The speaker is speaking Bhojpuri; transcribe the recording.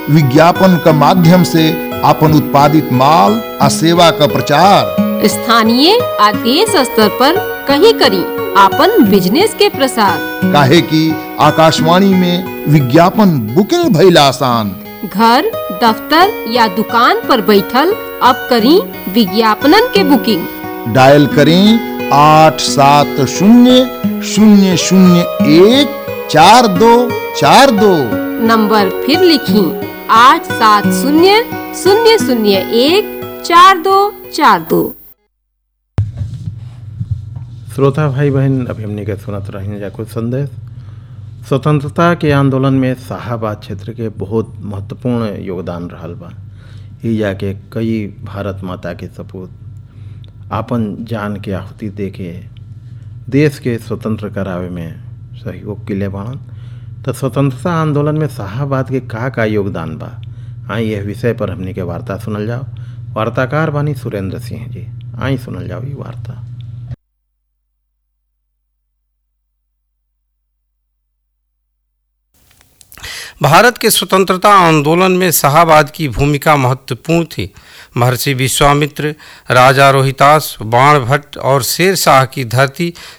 विज्ञापन का माध्यम से अपन उत्पादित माल आ सेवा का प्रचार स्थानीय आ देश स्तर पर कहीं करी आपन बिजनेस के प्रसार काहे कि आकाशवाणी में विज्ञापन बुकिंग भइल आसान घर दफ्तर या दुकान पर बैठल अब करी विज्ञापनन के बुकिंग डायल करें आठ सात शून्य शून्य शून्य एक चार दो चार दो नंबर फिर लिखी आठ सात शून्य शून्य शून्य एक चार दो चार दो श्रोता भाई बहन अभी हमने के सुनत रही जा कुछ संदेश स्वतंत्रता के आंदोलन में शाहाबाद क्षेत्र के बहुत महत्वपूर्ण योगदान रहल बा ई जाके कई भारत माता के सपूत आपन जान के आहुति दे के देश के स्वतंत्र करावे में सहयोग के बाणन तो स्वतंत्रता आंदोलन में शाहाबाद के का का योगदान बा आई यह विषय पर हमने के वार्ता सुनल जाओ वार्ताकार बानी सुरेंद्र सिंह जी आई सुनल जाओ ये वार्ता भारत के स्वतंत्रता आंदोलन में शाहाबाद की भूमिका महत्वपूर्ण थी महर्षि विश्वामित्र राजा रोहितास बाण भट्ट और शेर शाह की धरती